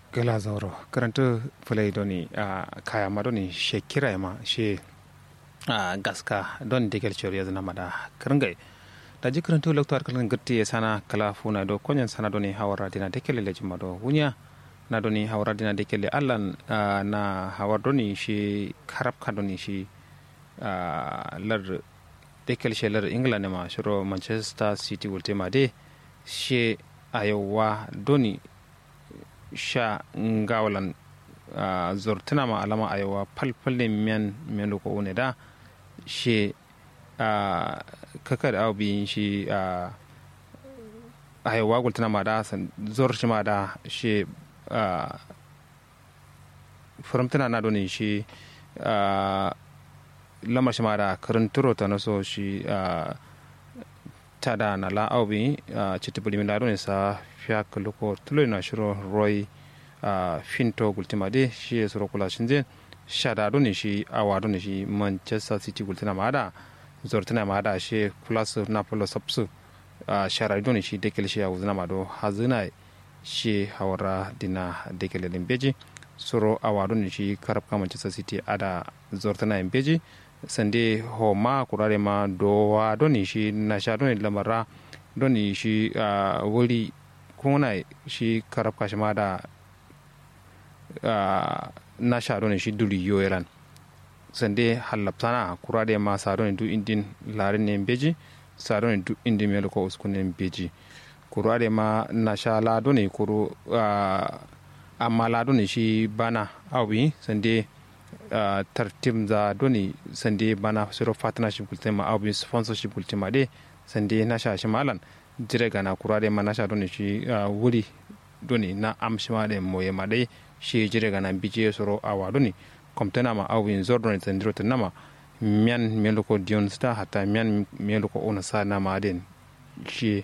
gala zauro karanta fulai doni a kaya ma doni she kira ma she a gaska don digel chori ya zana mada karangai da ji karanta lokto kalan gatti ya sana kala funa do konyan sana doni hawara dina dekele le jima do wunya na doni hawara dina dekele allan na hawar doni shi karab ka doni shi lar dekel she lar england ma shiro manchester city wulte ma de she ayowa doni sha ngawalan uh, zortina ma alama ayawa palpalle miyan miyan loko une da she uh, kakar aw bi shi uh, ayawa gultina ma da san zor shi ma da she uh, furamtina na doni shi uh, lamar shi ma da karanturo ta naso shi uh, ta da na la aw bi uh, chitibuli mi da doni sa fiyak loko tulo na shiro roy uh, finto gultima de shi suro kula shinze shada doni shi awa doni shi manchester city gultina ma da zortina ma da shi plus napolo sapsu uh, shara doni shi dekel shi awuzna ma do hazina shi hawara dina dekel limbeji suro awa doni shi karab ka manchester city ada zortina imbeji sande ho ma kurare ma dowa doni shi nasha doni lamara doni shi uh, wuri kuna shi karab kashi ma da na sha ne shi duri yoyeran sande hallaptana kura da ma sa ne du indin larin ne beji sa ne du indin melo ko uskun ne beji kura da ma na sha la ne kuru amma la ne shi bana awi sande tartim za doni sande bana suro partnership kultema awi sponsorship kultema de sande na sha shi malan jire gana kura de mana sha doni shi wuri doni na amshi ma de moye ma dai shi jire gana bije soro awa doni komtena ma awin zor doni tandiro tanama mian melo ko dion sta hata mian melo ko ona sa na ma den shi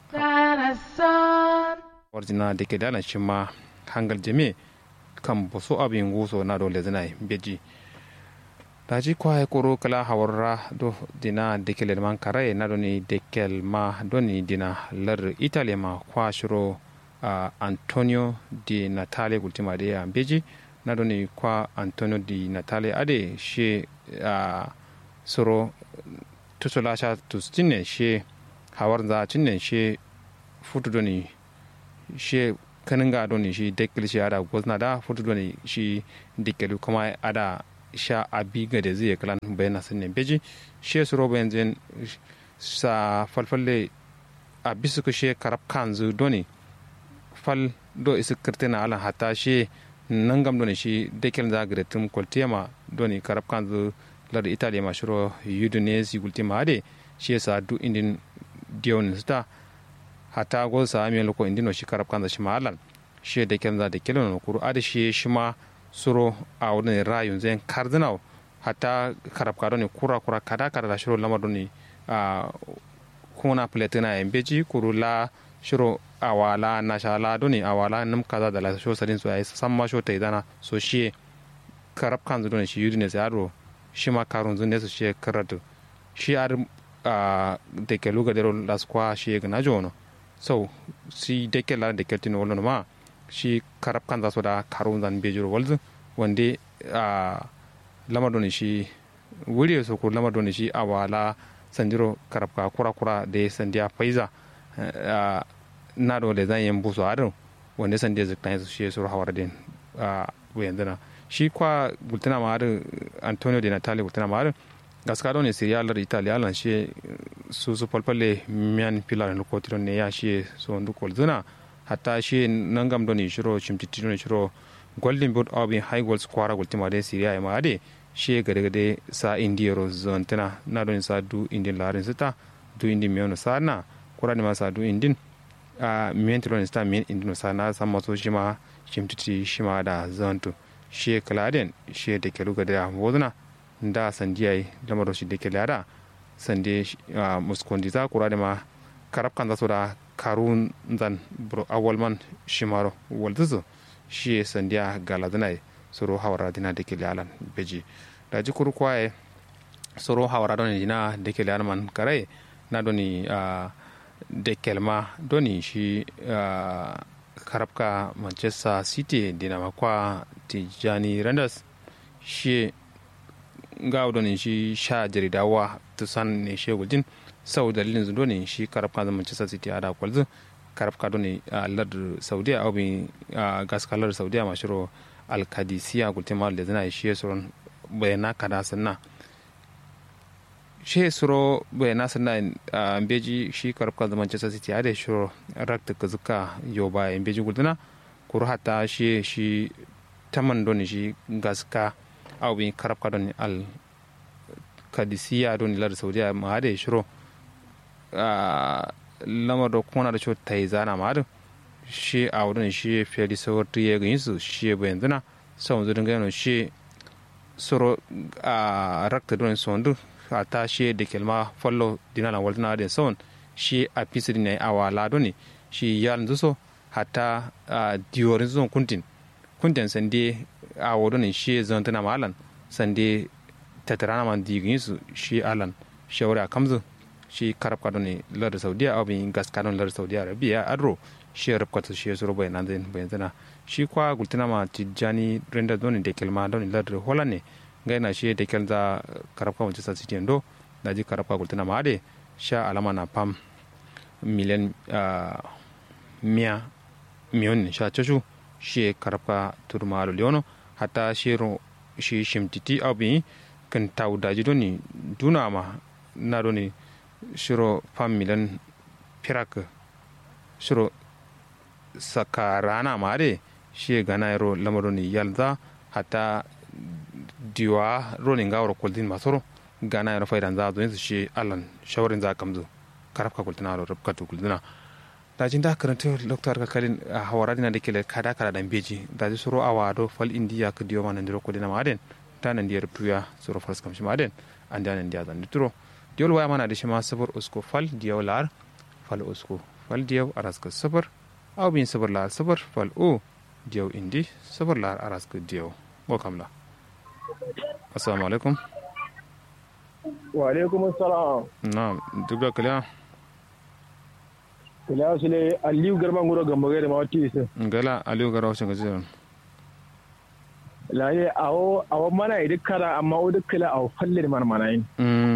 warjina de ke dala shi ma hangal jeme kan boso abin guso na dole zinai beji daji kwa koro kala hawarra do dina dekel man kare na doni dekel ma doni dina lar italy ma kwa shiro uh, antonio di natale gultima de ya beji na doni kwa antonio di natale ade she uh, soro tusola sha tustinne she hawar za cinne she futu doni she kanin ga doni shi dekel shi ada gozna da futu doni shi dekel kuma ada sha abi ga da zai kalan bayan sun ne beji she su roba yanzu sa falfalle a bisu ku she karab kanzu doni fal do isu kirtina alan hata she nangam doni shi dekel za ga tum koltema doni karab kanzu lar italy ma shiro udinese gultima ade she sa du indin dion sta hata gol sa mi loko indino shi karab kanzu shi ma alan she dekel za dekel no kuru ade she shi ma suro a wani rayun zai cardinal hatta karab kado ne kura kura kada kada da shiro lamar ne a kuna platina yan beji kuru la shiro awala na shala doni awala nam kaza da la sho sadin so ai san ma sho ta idana so shi karab kan zuwa shi yudi ne sai aro shi ma karun zun ne su shi karatu shi ar a de ke luga de la squa shi ga jono so si de ke la de ke tin wolo ma shi karab kan zasu da karun zan bejiro walzu wanda a lamar doni shi wuri so ko lamar doni shi a wala sanjiro karab ka kura kura da sandiya faiza na dole zan yin busu adon wanda sandiya ziktan su shi su hawar din a wayan dana shi kwa gultana ma adon antonio de natale gultana ma adon gaska doni siriya lar italiya lan shi su su falfalle miyan pilar no kotiron ne ya shi so ndu kolzuna hatta shi nangam doni shiro chimtiti doni shiro golden boot awbi high goals kwara gultima de syria e maade shi gade gade sa indiyero zon tana na doni sa du indin larin sita du indin miono sa na kura ma sa du indin a miyen tilon sta miyen indin sa na sa maso shi ma chimtiti shi ma da zontu shi kaladen shi de kelu gade a wodna nda sandiyai lamaro shi de kelada sande muskondi za kura ma karab kan zaso da karun zan bro awal man shimaro walduzu shi sandiya galadinai soro hawara dina da kele alan beji da ji kuru kwaye soro hawara doni dina da kele alan man kare na doni da kelma doni shi karabka manchester city dina makwa tijani randers shi ga ne shi sha jaridawa tusan ne shi gujin sau dalilin zudo ne shi karabka zama manchester city a da kwalzu karabka ne a lardar saudiya a obin gaskalar saudiya mashiro alkadisiya gultima da zana shi suron bayana kada sanna shi suro bayana sanna a beji shi karabka zama manchester city a da shiro rakta ka zuka yau ba in beji gultuna kuru hata shi shi taman doni shi gaska a obin karabka doni al kadisiya doni lardar saudiya ma da shiro lamar da kuma na da ta yi zana ma da shi a wurin shi fiye da sauwar ya ganyi su shi bayan zana sau zudin gano shi soro a rakta don sondu a ta shi da kelma fallo dinala waltana da sau shi a fisi ne a wala ne shi ya lanzu so hata diyorin zuwan kuntin kuntin sande a wurin shi zan tana malan sande tattara man digin su shi alan shawara kamzu shi karab kadon ne lar saudiya abin gas kadon lar saudiya arabiya adro shi rab kwata shi suro bai nan zai bai zana shi kwa gultina ma tijani renda don da kelma don lar hola ne ga yana shi da kelza karab kwa manchester city ndo da ji karab kwa gultina ma ade sha alama na pam miliyan miya miyon sha chashu shi karab kwa turma alo leono hata shi shi shimtiti abin kan tawu daji doni duna ma na doni shiro fam milan pirak shiro sakarana mare shi gana yaro lamaroni yalza hata diwa ronin gawar kuldin masoro gana yaro faidan za zo shi allan shawarin za kamzo karafka kuldina ro rabka to kuldina da jin da karanta doktor ka kalin a hawara dina da kele kada kada dan beji da ji suro awa do fal indiya ka diwa manan diro kuldina maden ta nan diyar tuya suro fars kamshi maden an da nan diya zan ditro diyol waya mana da shi ma sabar usko fal diyaw lar fal usko fal diyaw araska sabar aw bin sabar lar sabar fal o diyaw indi sabar lar araska diyaw go kamla assalamu alaikum wa alaikum assalam na dubda kala kala sule aliyu garba nguro gamba gare ma wati isa ngala aliyu garba wacce gajiran laye awo awo mana idi kara amma o dukkala awo falle man mana yin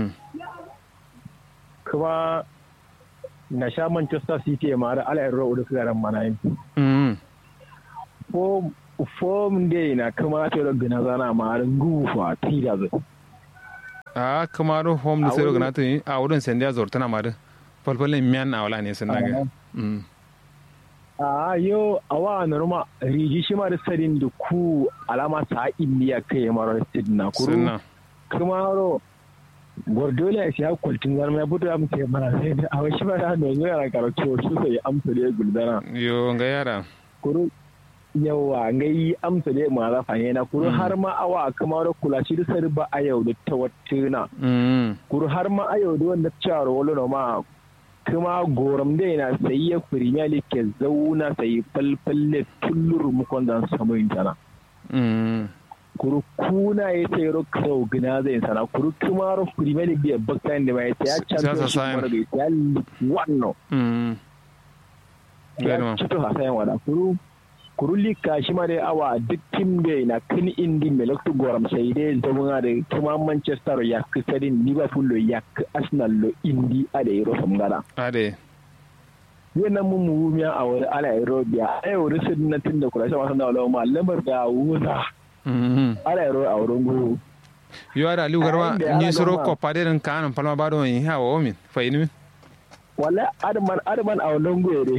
kuma na sha Manchester City ya mara ala yarro udu karan mana yin. Ko fom de na kuma ta yi gina zana mara gufa tira zai. A kuma ro home da sai gina ta yi a wurin sandiya zuwa tana mara falfalin miyan a wala ne sun naga. A yo a wa norma riji shi ma da sarin da ku alama sa indiya kai mara sidna kuru. Kuma ro Gordola ya siya kwaltin zarma ya fito ya mutu ya mana sai da a wasu ba da yanzu yara karatu su sai amsa da ya guldana. Yo ga yara. Kuru yawa ga yi amsa da ma za fa na kuru har ma awa kamar kula shi da sari ba a yau da ta watuna. Kuru har ma a yau da wanda cewa wani na ma kuma goram da yana sayi ya firimiya ne ke zauna sayi falfalle tullur mukon da samu intana. kuru kuna ya sai ro karo gina zai sana kuru kuma ro premier league biya bakkan da mai ya championship mara ga ya wannan ya cito hasayan wada kuru kuru lika shi ma dai awa duk tim da na kan indi mai lokto goram sai dai zauna da kuma manchester ya kisarin liverpool lo ya arsenal lo indi a da yaro samgara ade yana mun muhumiya a wani ala aerobia a yau risin na tun da kula shi masu da wala lamar da wuza ala yaro a wurin guru yo ada aliu garba ni soro ko paderin kanan palma bado yin ha wa min fayini min wala adman adman a wurin guru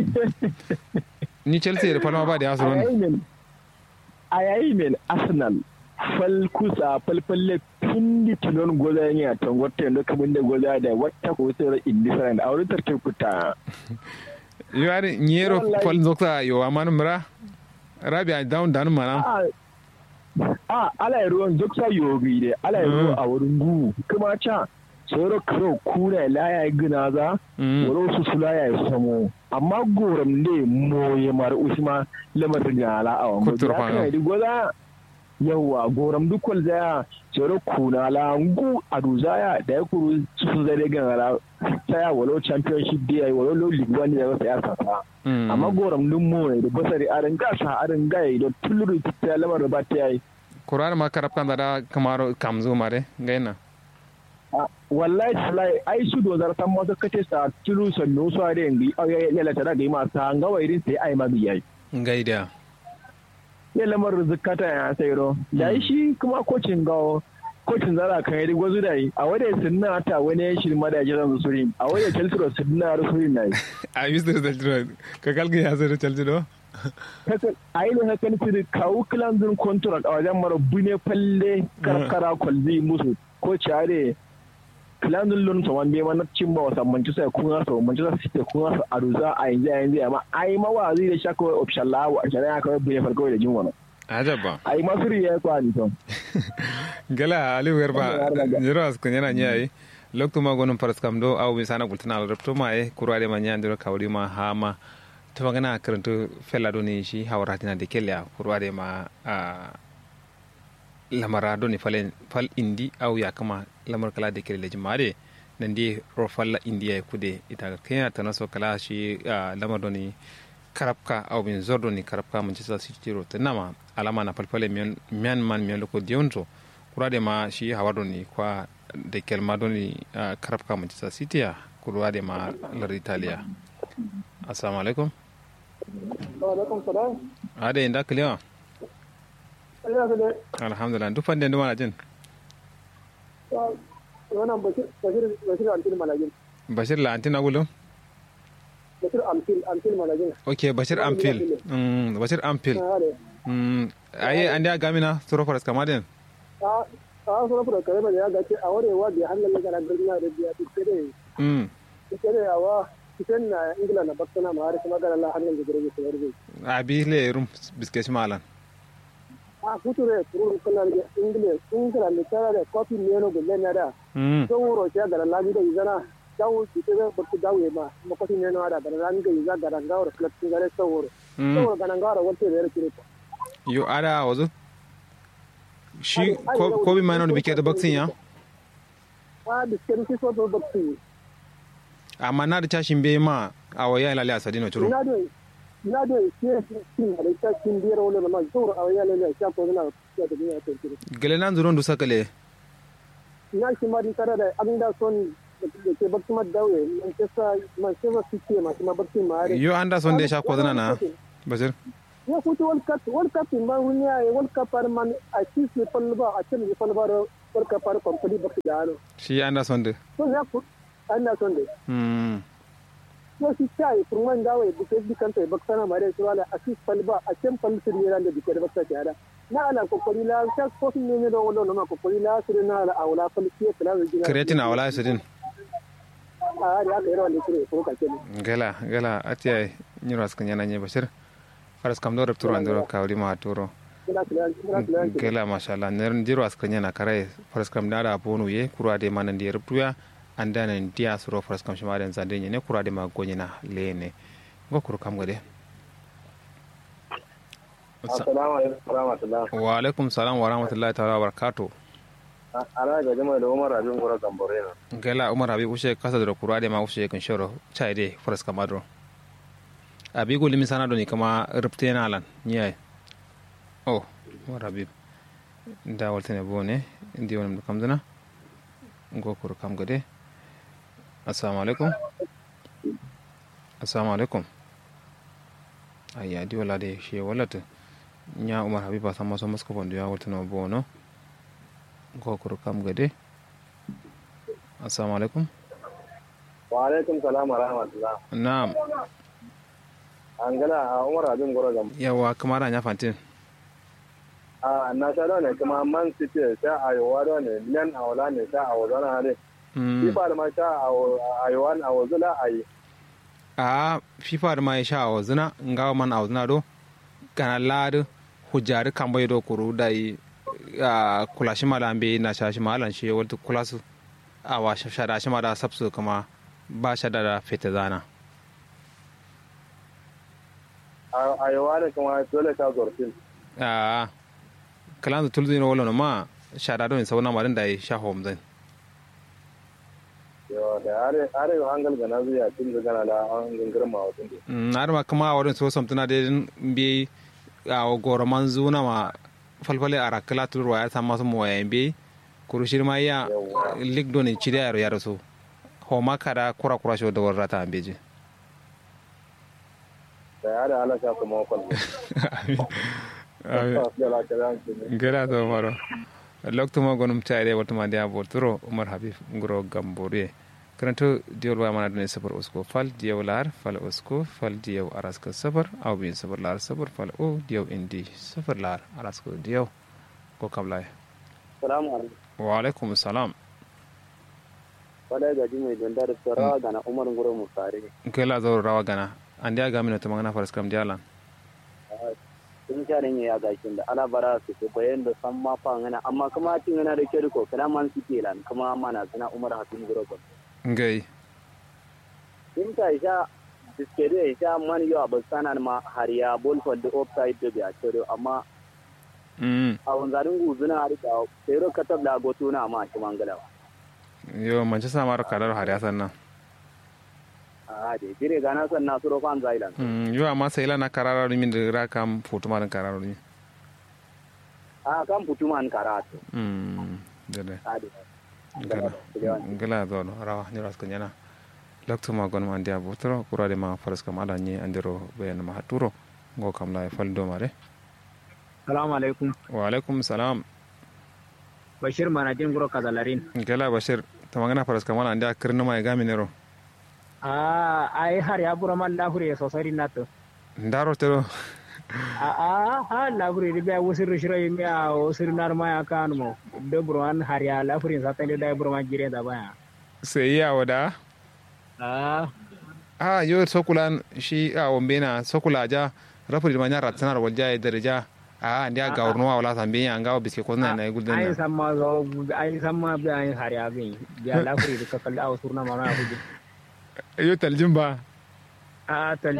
ni chelsea da palma ba da asoro ne a yayi min arsenal fal kusa falfalle tun di tunon goza yin a tangotta yadda kamar da goza da wata ko sai indifferent a wurin tarkin kuta yo ari nyero fal zokta yo amanu mura rabia down down mana a ala ruwan duk sa yobi ne ala ruwa a wurin gu kuma ca tsoro karo kuna laya gina za wuro su su laya ya samo amma goram ne moye mara usma lamar gala a wani Kutur ya kana di goza yawa goram dukwal zaya cero kuna la ngu adu zaya da ya kuru su zai gangara saya walau championship da ya walau league one da ya sasa amma goram dun mu ne da basari arin gasa arin gaya da tuluru ta lamar ba ta yi kurar ma karab kan da kamar kamzo mare gaina wallahi tallahi ai su dozar san masu kace sa tulu sannu su are ngi au ya ya lata da ma sa nga wairin sai ai ma biyai gaida ya lamar zakata ya sai ro da shi kuma kocin gawo kocin zara kan yi gwazu da yi a wadda sunna ta wani shirin ma da ya jiran suri a wadda chelsea sunna suri na yi a yi da chelsea ka kalga ya zai chelsea do a yi da hakan fi kawo kilanzin contract a wajen mara bune falle karkara kwalzi musu ko care kilanzin lun sa wanda ya mana cin ba wasa manchester kun hasa manchester city kun hasa a ruza a yanzu a yanzu amma a yi mawazi da shaka wai option lawa a shari'a kawai bune farko da jin wani ajaba a yi masu riya kwa ni to gala aliyu garba jiro as kun yana nyayi lokto ma gonum paras kam do aw mi sana gultana al repto ma e kurade ma nyandiro kawri ma hama to magana karanto fella do ni shi hawra tina de kella kurade ma lamara do ni falen fal indi aw ya kama lamar kala de kelle jimare nan di ro falla indiya kude ita kenya tanaso kala shi lamar do ni karabka aw min zordo ni karabka manchester city ro tanama alama na palpale mian mian man mian loko dionto kurade ma shi hawardo ni kwa de kelma do ni uh, karabka manchester city ya kurade ma lar italia assalamu alaikum wa alaikum salam ade inda kliwa alhamdulillah duk fande ndu mana jin wannan bashir bashir bashir antil malajin bashir la antina gulo bashir amfil amfil malajin okay bashir amfil mm bashir amfil mm aye ande gamina soro faras kamaden a a soro faras kare ba ya gace a warewa bi hannan ga gargajiya da biya tsere mm tsere awa kitan na ingila na bakkana ma har kuma ga Allah hannan da gurbe tsere abi le rum biske malan a future furu kana da ingila ingila ne tara da kofi meno gulle na da mm to wuro ya ga Allah da izana dawo kitan ba ku dawo ma ma kofi meno da da ran ga iza ga ran ga wuro flexing ga so wuro to wuro ga nan ga wuro walte da yake yo ada wazo shi ko bi mana da bike da baksin ya a biskit shi so to baksin amma na da tashin bai ma a waya ilale a sadino turo ina da ina da ke cikin da ta cikin biyar wani ma zuwa a waya lalle sha ko na ya da duniya ta turo gele nan zuron du sakale ina shi ma din tare da abin da son da ke baksin ma dawe Manchester Manchester City ma kuma baksin ma yo anda son da sha ko zana na bashir ya kuta world cup world cup in ba wani ya world cup har man a ci su falba a cin su falba world cup har company baksin da ano shi anda son da so ya ku ana son da mm so shi kai kurman dawe buke bi kanta baksana mare su wala a ci falba a cin falsir yana da bike da baksa ta hada na ala kokori la sha ko sun ne da wannan ma kokori la su na ala awla falsiye kala da gina kreatin a wala sadin a ya ka yara wanda kire ko kace gala gala atiya nyiro askan yana nye bashir faras kam do repturo andoro kawri ma turo gela mashallah ner jiro askan yana kare faras kam dara bonu ye kurwa de manan di reptuya andana dia suro faras kam shima den zande ne kurwa de ma gonyina lene go kuru kam gade assalamu alaikum warahmatullahi wa alaikum salam wa rahmatullahi ta'ala wa barakatuh ala ga jama'a da Umar Abin Gora Gambore na gela umar abi ushe kasa da kurwa de ma ushe kan shoro chai de faras kam adro abi go limi sana do ni kama repte na lan nyai oh umar abi da waltene bone ndi wonam kam dana go kuru kam gade assalamu alaikum assalamu alaikum ayya di wala de she walata nya umar habiba sama so masko bondo ya waltene bono go kuru kam gade assalamu alaikum wa alaikum salam wa rahmatullah na'am an gana a Umar Abin Gora Gambore yawa kamar anya fantin a na sha da ne kuma Man City sha a yawa da ne nan a wala ne sha a wazana ne FIFA da ma sha a yawa a wazula a yi a fifa da ma ya sha a wazina nga man a wazina do kana ladu hujjari kan bai do kuru da yi a kula shi malan bai na sha shi malan shi wata kula su a wa shada shi ma da sabsu kuma ba shada da fita zana a yawa ne kuma dole ta zorfin a kalan tulzi no wala ma shada don sauna ma dan dai sha hom zan yo da are are hangal gana zuya tun da gana da an gangirma wa tun mm ar ma kuma wurin so samtuna da bi a goro man zuna ma falfale ara kala tulro ya ta masu mo ya bi kurushir ma ya lig don ci da yaro yaro so ho ma kada kura kura sho da warata ambeji da are ala sha kuma kwal gera to maro loktuma gonum tayre watuma dia boturo umar habib ngoro gambore karanto diol wa mana dune sabar usko fal diyaw lar fal usko fal diyaw araska sabar aw bin sabar lar sabar fal o diyaw indi sabar lar arasko diyaw ko kablay salamu alaikum wa alaikum salam wala ga jimi don da rawa gana umar ngoro musare kela zo rawa gana andi aga mina to mangana faras kam dialan sun sha ne ya gashin da ala bara su ko bayan da san ma fa ngana amma kuma cin ngana da ke ko kana man su ke lan kuma mana sana umar hatin ngoro ko ngai in ta isha diskede isha man yo abasana ma hariya bol for the offside da biya to amma mm a wanzarin guzuna har da sai katab da goto na ma shi mangala yo manche samar kadar hari asan na a de dire gana san na suro fan zailan mm yo amma sai lana karara min da ra kam foto maran karara ni a kan putuman karatu mm dede a de gala gala do no rawa ni ras kanyana lokto ma gon man dia botro kurade ma faras kam ala ni andiro bayan ma haturo go kam la fal do mare salamu alaikum wa alaikum salam bashir manajin guro kazalarin gala bashir tamangana faras kam ala andia kirna ma ga minero a ai har ya bura man lahure sosai na to ndaro tero a a ha lahure ri ba wusir shiro mi a wusir nar ma ya kan mo de buran har ya lahure sa tande da buran gire da baya sai ya wada a a yo sokulan shi a wombena sokula ja rafuri ma nyara tsanar walja ya daraja a ndia ga urno wala sambe ya ngawo biske ko na na gulden ai na samma zo ai samma bi ai har ya bin ya lahure ka kal a wusur na ma na hudu yo taljin ba a tal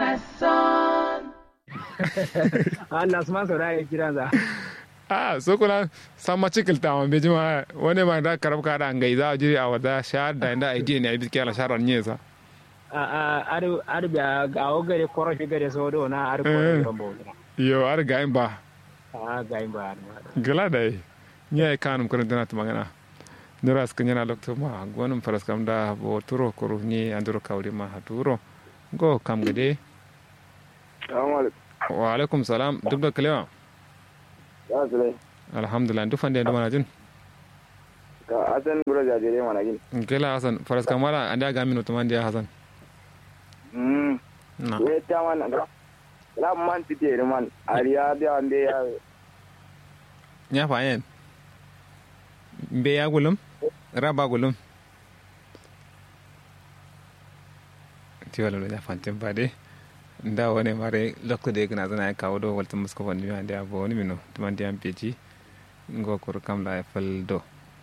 Allah asman so da ya kira za a sokula sama cikil ta ma bejima wani ma da karab ka da ngai za jiri a wada shahar da inda idea ne biske ala sharar nyesa ar ar biya ga o gare koro shi gare so do na ar ko rombo yo ar gain ba a ga ba gala dai nya kanum kan dana to magana nuras kanyana lokto ma gonum faras kam da bo turo koru ni anduro kawli ma haturo go kam gade Assalamu alaikum. wa alaikum salam duk da kalewa Ya zule. alhamdulillah duk fande da mana jin Ka asan bura jajire mana gin. gela hasan faras kam wala anda ga mino to mandi hasan Mm. na We ta man ga. La man ti te man. Ariya da ande ya nya fa yen be ya gulum raba gulum ti wala lo ya fantin ba de nda wone mare lokko de gna zana ya kawo do walta musko wonni mi ande abo woni mino to mandi am peji ngo kor kam la e fal do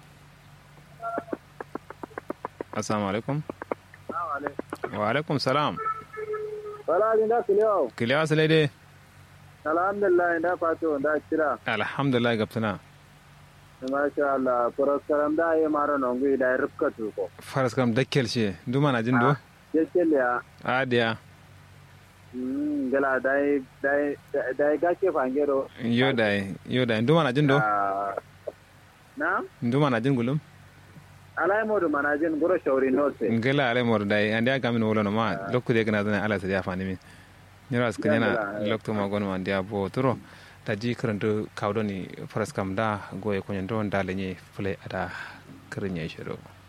assalamu alaikum wa alaikum salam wala ni da kiliyo kile asale de alhamdulillah da fato da kira alhamdulillah gaptana masha Allah puraskaram da yi mara nongu da rubka tuko faras kam dakkel she duma na jin do yake liya adiya mm gala dai dai dai gake fangero yo dai yo dai duma na jin do Ah, na duma na jin gulum alai modu manajin guro shauri note ngela ale mor dai andi aga min wolo no ma lokku de gna zana ala sa ya fani min nyara ska nyana lokto ma gon ma andi abo turo ta ji karanto kawdo ni faras kam da goye ko nyando ndale ni fule ada karinya shiro